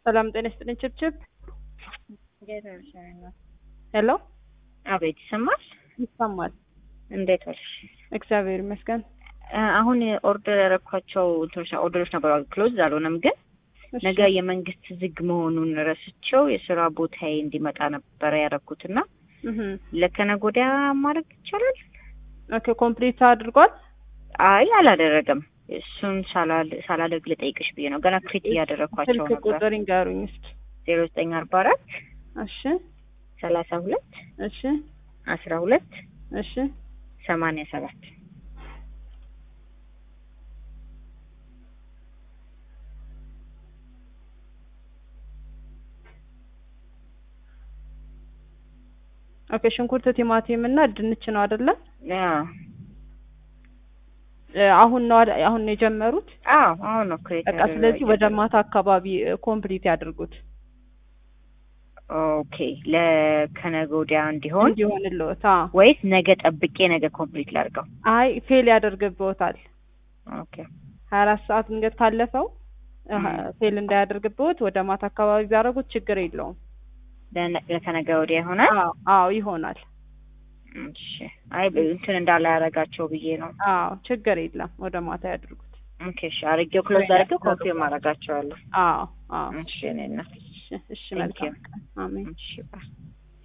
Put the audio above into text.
ሰላም ጤና ይስጥልኝ። ችብችብ ሄሎ፣ አቤት ይሰማል? ይሰማል። እንዴት ዋልሽ? እግዚአብሔር ይመስገን። አሁን ኦርደር ያደረኳቸው እንትኖች ኦርደሮች ነበሩ፣ ክሎዝ አልሆነም። ግን ነገ የመንግስት ዝግ መሆኑን ረስቸው የስራ ቦታዬ እንዲመጣ ነበረ ያደረኩትና ለከነገ ወዲያ ማድረግ ይቻላል? ኦኬ ኮምፕሊት አድርጓል? አይ አላደረገም። እሱን ሳላደርግ ልጠይቅሽ ብዬ ነው። ገና ክሪት እያደረግኳቸው ስልክ ነበር። ቁጥር ይንገሩኝ እስኪ። ዜሮ ዘጠኝ አርባ አራት እሺ፣ ሰላሳ ሁለት እሺ፣ አስራ ሁለት እሺ። ሰማንያ ሰባት ኦኬ ሽንኩርት፣ ቲማቲም እና ድንች ነው አይደለ? አዎ እ አሁን ነው አይደ- አሁን ነው የጀመሩት? አዎ አሁን ነው ክሬት በቃ ስለዚህ ወደ ማታ አካባቢ ኮምፕሊት ያድርጉት ኦኬ ለከነገ ወዲያ እንዲሆን እንዲሆንልዎት። አዎ። ወይስ ነገ ጠብቄ ነገ ኮምፕሊት ላድርገው? አይ ፌል ያደርግብዎታል። ኦኬ ሀያ አራት ሰዓት ድንገት ካለፈው እ ም። ፌል እንዳያደርግብዎት ወደ ማታ አካባቢ ቢያደርጉት ችግር የለውም። ለነ- ለከነገ ወዲያ ይሆናል። አዎ አዎ ይሆናል። እሺ አይ ብ- እንትን እንዳላ ያረጋቸው ብዬ ነው። አዎ ችግር የለም። ወደ ማታ ያድርጉት። ኦኬ እሺ አርጌው ክሎዝ አርጌው ኮንፊርም አረጋቸዋለሁ። አዎ አዎ። እሺ እኔ እናት እሺ እሺ Thank መልካም you. ቀን። አሜን። እሺ ባይ